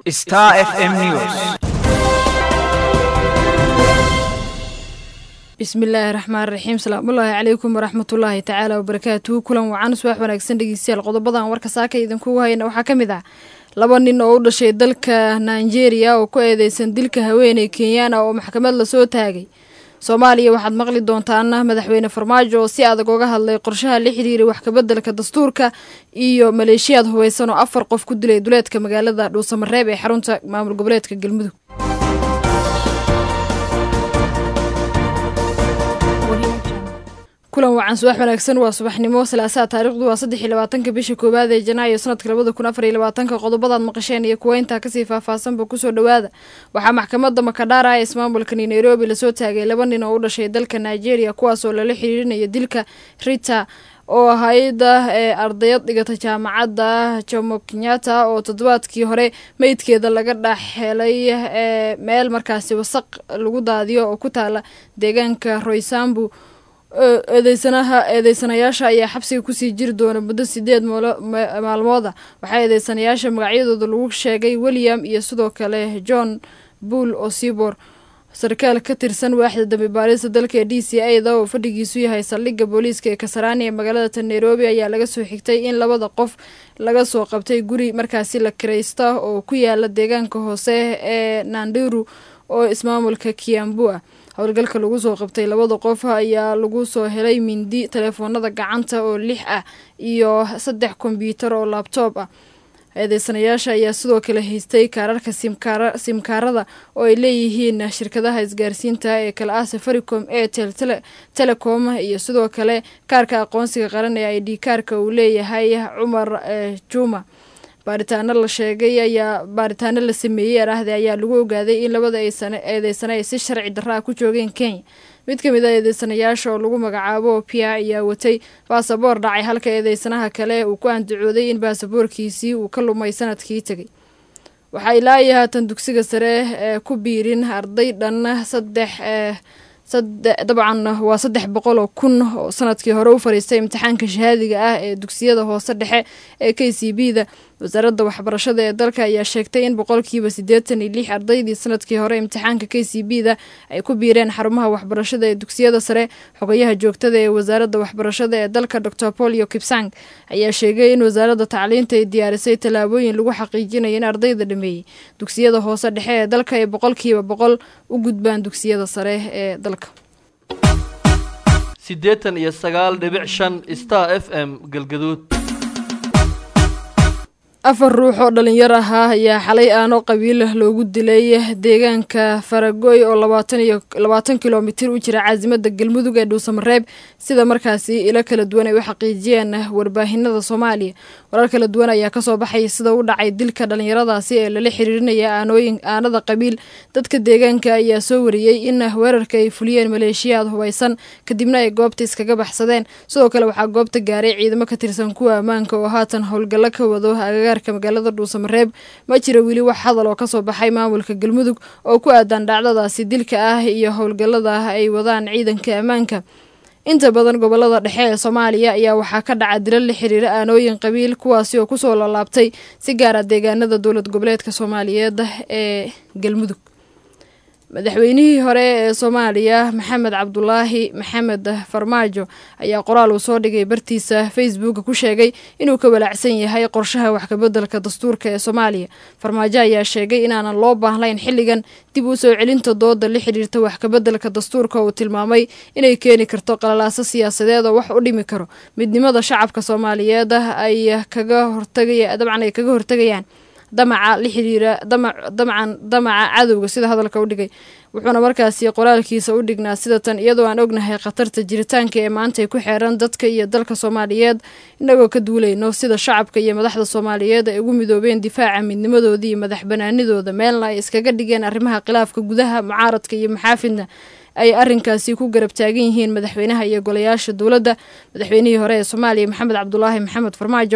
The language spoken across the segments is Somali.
Star FM News. bismillaahi raxmaan raxiim salaamullaahi calaykum waraxmatullaahi tacaala wabarakaatuhu kulan wacan subax wanaagsan dhegeystayaal qodobadan warka saaka idinkugu hayna waxaa ka mid ah laba nin oo u dhashay dalka nigeria oo ku eedeysan dilka haweeney kenyaan ah oo maxkamad lasoo taagay soomaaliya waxaad maqli doontaan madaxweyne farmaajo oo si adag oga hadlay qorshaha la xiriiray wax kabeddelka dastuurka iyo maleeshiyaad hubeysan oo afar qof ku dilay duleedka magaalada dhuusamareeb ee xarunta maamul goboleedka galmudug kulan wacan subax wanaagsan waa subaxnimo salaasaa taarikhdu waa saddex iyo labaatanka bisha koowaad ee janaayo sanadka labada kun afar iyo labaatanka qodobadaad maqasheen iyo kuwa intaa kasii faahfaahsanba kusoo dhowaada waxaa maxkamadda makadhara ee ismaamulkani nairobi lasoo taagay laba nin oo u dhashay dalka nigeria kuwaasoo lala xiriirinaya dilka rita oo hay-ada ee ardayad dhigata jaamacadda jomo kenyatta oo toddobaadkii hore meydkeeda laga dhex helay ee meel markaasi wasaq lagu daadiyo oo ku taala deegaanka roysambu eedeysanaha eedeysanayaasha ayaa xabsiga kusii jiri doona muddo sideed maalmooda waxaa eedeysanayaasha magacyadooda lagu sheegay william iyo sidoo kale john bull osibor sarkaal ka tirsan waaxda dambi baarista dalka d c a da oo fadhigiisu yahay saldhigga booliiska ee kasaraani ee magaalada nairobi ayaa laga soo xigtay in labada qof laga soo qabtay guri markaasi la kiraysta oo ku yaala deegaanka hoose ee nandiru oo ismaamulka kiambu ah howlgalka lagu soo qabtay labada qof ayaa lagu soo helay mindi telefoonada gacanta oo lix ah iyo saddex kombyuutar oo labtoob ah eedeysanayaasha ayaa sidoo kale haystay kaararka simkaarada oo ay leeyihiin shirkadaha isgaarsiinta ee kale ah safaricom airtel telecom iyo sidoo kale kaarka aqoonsiga qaran ee i d kaarka uu leeyahay cumar juma baaritaano la sheegay ayaa baaritaano la sameeyey araahde ayaa lagu ogaaday in labada eedeysane ay si sharci darra ah ku joogeen kenya mid ka mid a eedeysanayaasha oo lagu magacaabo pia ayaa watay baasaboor dhacay halka eedeysanaha kale uu ku andacooday in baasaboorkiisii uu ka lumay sanadkii tegay waxaa ilaa iyo haatan dugsiga sare ee ku biirin arday dhan saddex dabcan waa saddex boqol oo kun oo sanadkii hore u fariistay imtixaanka shahaadiga ah ee dugsiyada hoose dhexe ee k c b da wasaaradda waxbarashada ee dalka ayaa sheegtay in boqolkiiba siddeetan iyo lix ardaydii sanadkii hore imtixaanka k c b da ay ku biireen xarumaha waxbarashada ee dugsiyada sare xogayaha joogtada ee wasaaradda waxbarashada ee dalka dor polio kipsang ayaa sheegay in wasaaradda tacliinta ay diyaarisay tallaabooyin lagu xaqiijinayo in ardayda dhameeyey dugsiyada hoose dhexe ee dalka ay boqolkiiba boqol u gudbaan dugsiyada sare ee dalka siddeetan iyo sagaal dhibic shan star f m galgaduud afar ruux oo dhalinyar ahaa ayaa xalay aano qabiil loogu dilay deegaanka faragoy oo labaatan iyo labaatan kilomitir u jira caasimada galmudug ee dhuusamareeb sida markaasi ilo kala duwan ay u xaqiijiyeen warbaahinada soomaaliya warar kala duwan ayaa kasoo baxaya sida u dhacay dilka dhalinyaradaasi ee lala xiriirinaya aanooyin aanada qabiil dadka deegaanka ayaa soo wariyey in weerarka ay fuliyeen maleeshiyaad hubeysan kadibna ay goobta iskaga baxsadeen sidoo kale waxaa goobta gaaray ciidamo ka tirsan kuwa ammaanka oo haatan howlgallo ka wado agaarka magaalada dhuusamareeb ma jira weli wax hadal oo kasoo baxay maamulka galmudug oo ku aadan dhacdadaasi dilka ah iyo howlgallada ay wadaan ciidanka ammaanka inta badan gobolada dhexe ee soomaaliya ayaa waxaa ka dhaca dilal la xiriira aanooyin qabiil kuwaasi oo kusoo lalaabtay si gaara deegaanada dowlad goboleedka soomaaliyeed ee galmudug madaxweynihii hore ee soomaaliya maxamed cabdulaahi maxamed farmaajo ayaa qoraal uu soo dhigay bartiisa facebooka ku sheegay inuu ka walaacsan yahay qorshaha wax kabeddelka dastuurka ee soomaaliya farmaajo ayaa sheegay inaanan loo baahnayn xilligan dib u soo celinta dooda la xidhiirta wax kabeddelka dastuurka uu tilmaamay inay keeni karto qalalaaso siyaasadeed oo wax u dhimi karo midnimada shacabka soomaaliyeed ay kaga hortagaya dabcan ay kaga hortagayaan damaca la xiriira damacan damaca cadowga sida hadalka u dhigay wuxuuna markaasi qoraalkiisa u dhignaa sida tan iyadoo aan ognahay khatarta jiritaanka ee maanta ay ku xeeran dadka iyo dalka soomaaliyeed inagoo ka duulayno sida shacabka iyo madaxda soomaaliyeed ay ugu midoobeen difaaca midnimadooda iyo madax banaanidooda meelna ay iskaga dhigeen arrimaha khilaafka gudaha mucaaradka iyo maxaafidna ay arrinkaasi ku garab taagan yihiin madaxweynaha iyo golayaasha dowladda madaxweynihii hore ee soomaaliya maxamed cabdulaahi maxamed farmaajo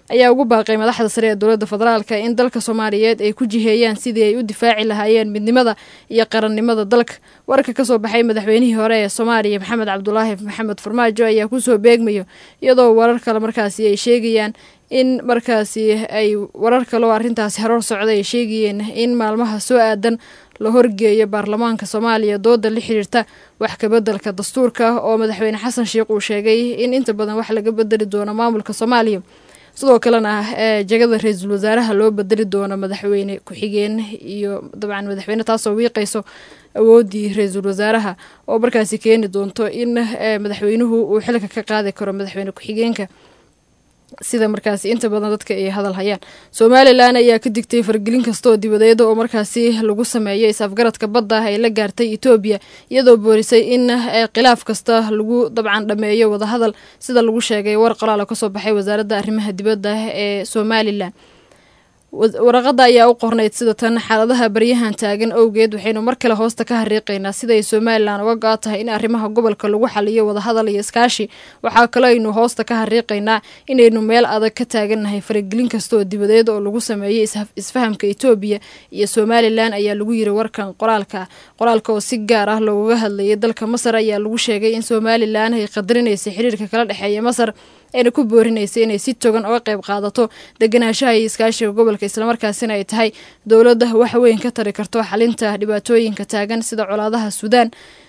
ayaa ugu baaqay madaxda sare ee dowladda federaalka in dalka soomaaliyeed ay ku jiheeyaan sidii ay u difaaci lahaayeen midnimada iyo qarannimada dalka warka kasoo baxay madaxweynihii hore ee soomaaliya maxamed cabdulaahi maxamed farmaajo ayaa kusoo beegmayo iyadoo warar kale markaasi ay sheegayaan in markaasi ay warar kale oo arrintaasi haroor socday ay sheegayeen in maalmaha soo aadan la horgeeyo baarlamaanka soomaaliya dooda la xiriirta wax kabeddelka dastuurka oo madaxweyne xasan sheikh uu sheegay in inta badan wax laga bedeli doono maamulka soomaaliya sidoo kalena ee jegada ra-iisul wasaaraha loo bedeli doono madaxweyne ku-xigeen iyo dabcan madaxweyne taasoo wiiqayso awoodii ra-iisul wasaaraha oo markaasi keeni doonto in madaxweynuhu uu xilka ka qaadi karo madaxweyne ku-xigeenka sida markaasi inta badan dadka ay hadal hayaan somalilan ayaa ka digtay fargelin kastaoo dibadeeda oo markaasi lagu sameeyo is-afgaradka badda ay la gaartay etoobiya iyadoo boorisay in khilaaf kasta lagu dabcan dhameeyo wadahadal sida lagu sheegay war qoraala kasoo baxay wasaaradda arrimaha dibadda ee somalilan waraqada ayaa u qornayd sida tan xaaladaha baryahan taagan owgeed waxaynu mar kale hoosta ka hariiqaynaa siday somalilan uga go-a tahay in arrimaha gobolka lagu xaliyo wadahadal iyo iskaashi waxaa kaloo aynu hoosta ka hariiqaynaa inaynu meel adag ka taagannahay faragelin kasta oo dibadeed oo lagu sameeyey isfahamka etoobiya iyo somalilan ayaa lagu yiri warkan qoraalka qoraalka oo si gaar ah loogaga hadlayay dalka masar ayaa lagu sheegay in somalilan ay qadarinaysa xiriirka kala dhexeeya masar ayna ku boorinaysa inay si togan uga qayb qaadato deganaanshaha iyo iskaashiga gobolka islamarkaasina ay tahay dowladda wax weyn ka tari karto xalinta dhibaatooyinka taagan sida colaadaha suudaan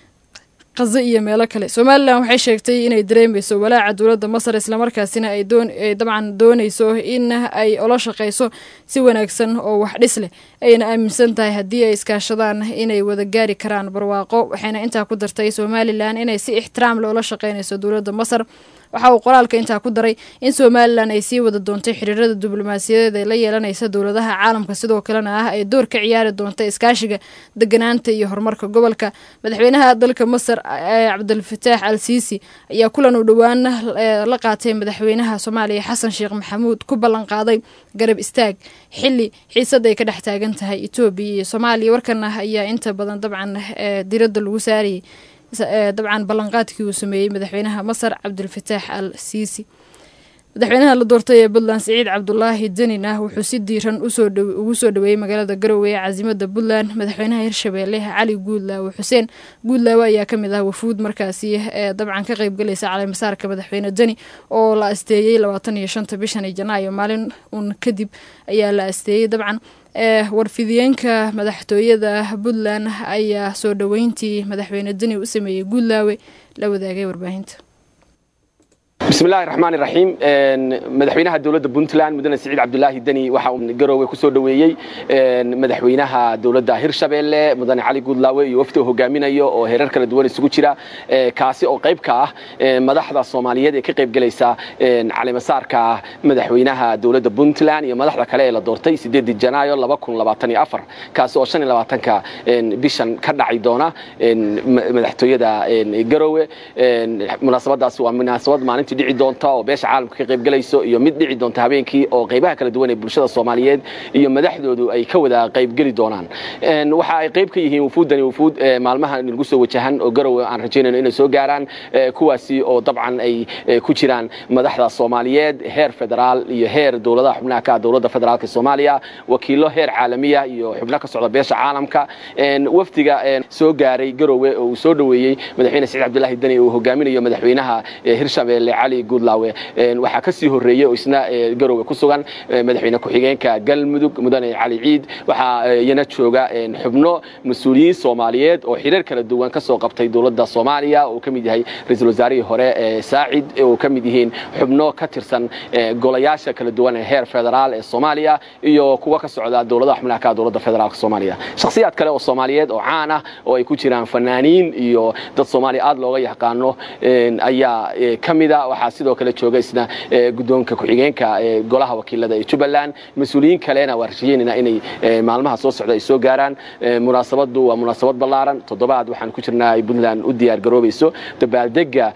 qazo iyo meelo kale somalilan waxay sheegtay inay dareemeyso walaaca dowladda masar islamarkaasina ay dabcan dooneyso in ay ola shaqeyso si wanaagsan oo wax dhis leh ayna aaminsan tahay haddii ay iskaashadaan inay wada gaari karaan barwaaqo waxayna intaa ku dartay somalilan inay si ixtiraam leh ula shaqeyneyso dowladda masar waxa uu qoraalka intaa ku daray in somalilan ay sii wada doontay xiriirada diblomaasiyadeed ee la yeelanaysa dowladaha caalamka sidoo kalena ah ay door ka ciyaari doonta iskaashiga deganaanta iyo horumarka gobolka madaxweynaha dalka masar cabdilfataax al siisi ayaa kulan uu dhowaan la qaatay madaxweynaha soomaaliya xasan sheekh maxamuud ku ballan qaaday garab istaag xili xiisad ay ka dhex taagan tahay etoobiya iyo soomaaliya warkana ayaa inta badan dabcan diradda lagu saarayay dabcan ballanqaadkii uu sameeyey madaxweynaha masar cabdilfataax al siisi madaxweynaha la doortay ee puntland siciid cabdulaahi denin ah wuxuu si diiran ugu soo dhaweeyey magaalada garowe ee caasimada puntland madaxweynaha hirshabeelle cali guudlaawe xuseen guudlaawe ayaa kamid ah wafuud markaasi ee dabcan ka qeybgalaysa caleemasaarka madaxweyne deni oo la asteeyey labaatan iyo shanta bishan janaayo maalin uun kadib ayaa la asteeyey dabcan warfidiyeenka madaxtooyada puntland ayaa soo dhoweyntii madaxweyne deni u sameeyey guudlaawe la wadaagay warbaahinta bismillahi raxmaani raxiim madaxweynaha dowladda puntland mudane siciid cabdulaahi deni waxa uu garoowe ku soo dhoweeyey madaxweynaha dowladda hirshabeelle mudane cali guudlaawe iyo wafdi hogaaminayo oo heerar kala duwan isugu jira kaasi oo qayb ka ah madaxda soomaaliyeed ee ka qayb gelaysa caleemasaarka madaxweynaha dowladda puntland iyo madaxda kale ee la doortay sideedii janaayo laba kun labaatan iyo afar kaasi oo shan iyo labaatanka bishan ka dhaci doona madaxtooyada garoowe munaasabadaas waa munaasabad maalintii dhici doonta oo beesha caalamka ka qayb galayso iyo mid dhici doonta habeenkii oo qaybaha kala duwan ee bulshada soomaaliyeed iyo madaxdoodu ay ka wada qaybgeli doonaan waxa ay qayb ka yihiin wufuuddani wufuud maalmaha nagu soo wajahan oo garowe aan rajaynayno inay soo gaaraan kuwaasi oo dabcan ay ku jiraan madaxda soomaaliyeed heer federaal iyo heer dowladaha xubnaha ka dowladda federaalka soomaaliya wakiilo heer caalamiya iyo xubno ka socda beesha caalamka wafdiga soo gaaray garowe oo uu soo dhoweeyey madaxweyne siciid cabdulaahi deni uu hogaaminayo madaxweynaha hirshabeelle cali guudlaawe waxaa ka sii horreeyey oo isna garowe ku sugan madaxweyne ku-xigeenka galmudug mudane cali ciid waxaa iyana jooga xubno mas-uuliyiin soomaaliyeed oo xiriir kala duwan ka soo qabtay dowladda soomaaliya oo ka mid yahay ra-iisul wasaarihii hore saacid oo ka mid yihiin xubno ka tirsan golayaasha kala duwan ee heer federaal ee soomaaliya iyo kuwa ka socda dowladaha xubnaha ka dowladda federaalka soomaaliya shakhsiyaad kale oo soomaaliyeed oo caan ah oo ay ku jiraan fanaaniin iyo dad soomaaliya aad looga yaqaano ayaa ka mida waxaa sidoo kale jooga isna guddoonka ku-xigeenka golaha wakiilada ee jubbaland mas-uuliyiin kalena waa rashayeynayna inay maalmaha soo socda ay soo gaaraan munaasabadu waa munaasabad ballaaran toddobaad waxaan ku jirnaa ay puntland u diyaar garoobayso dabaaldega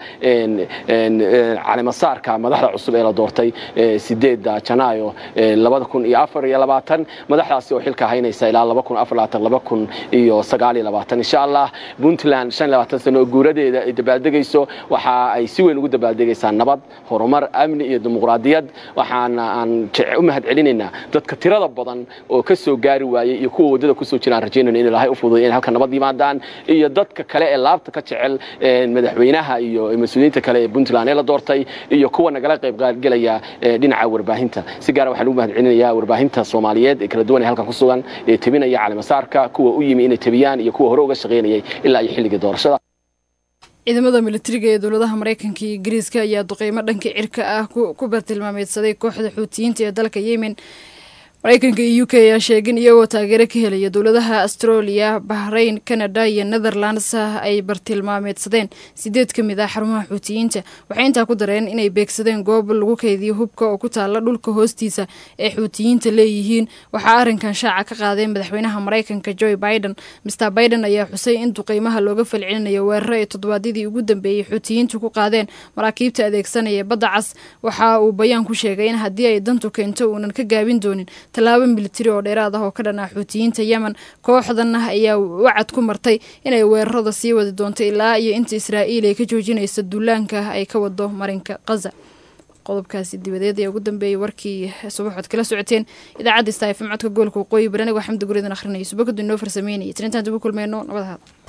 caleemasaarka madaxda cusub ee la doortay sideedda janaayo labada kun iyo afar iyo labaatan madaxdaasi oo xilka haynaysa ilaa laba kun afar labaatan laba kun iyo sagaal iyo labaatan insha allah puntland shan iyo labaatan sano oo guuradeeda ay dabaaldegayso waxa ay si weyn ugu dabaaldegaysaa yimaadaan nabad horumar amni iyo dimuqraadiyad waxaana aan u mahad celinaynaa dadka tirada badan oo ka soo gaari waayey iyo kuwa waddada kusoo jiraan rajaynayno in ilaahay u fududay inay halka nabad yimaadaan iyo dadka kale ee laabta ka jecel madaxweynaha iyo mas-uuliyiinta kale ee puntland ee la doortay iyo kuwa nagala qayb qaadgelaya dhinaca warbaahinta si gaara waxaan ugu mahad celinayaa warbaahinta soomaaliyeed ee kala duwan ee halkan ku sugan ee tebinaya calimasaarka kuwa u yimi inay tebiyaan iyo kuwa hore uga shaqaynayay ilaa iyo xilligii doorashada ciidamada militariga ee dowladaha maraykanka iyo ingiriiska ayaa duqeymo dhanka cirka ah ku bartilmaameedsaday kooxda xuutiyiinta ee dalka yemen maraykanka iyo u k ayaa sheegin iyagoo taageero ka helaya dowladaha australia bahrain canada iyo netherlands ay bartilmaameedsadeen sideed ka mid ah xarumaha xuutiyiinta waxay intaa ku dareen inay beegsadeen goob lagu keydiyo hubka oo ku taala dhulka hoostiisa ee xuutiyiinta leeyihiin waxaa arrinkan shaaca ka qaadeen madaxweynaha maraykanka joe biden mister biden ayaa xusay in duqeymaha looga falcelinayo weeraro ay toddobaadyadii ugu dambeeyey xuutiyiintu ku qaadeen maraakiibta adeegsanaya badda cas waxa uu bayaan ku sheegay in haddii ay dantu keento uunan ka gaabin doonin tallaabo militari oo dheeraad ah oo ka dhan ah xuutiyiinta yemen kooxdan ayaa wacad ku martay inay weerarada sii wadi doonto ilaa iyo inta israa'iil ay ka joojinaysa duulaanka ay ka wado marinka khaza qodobkaasi dibadeed ee ugu dambeeyey warkii subaxood kala socoteen idaacadda stafm codka gobolka waqooyi bari anigoo xamdi guridan akhrinaya subakadu inoo farsameynaya tirintaan dib u kulmeyno nabad ahaad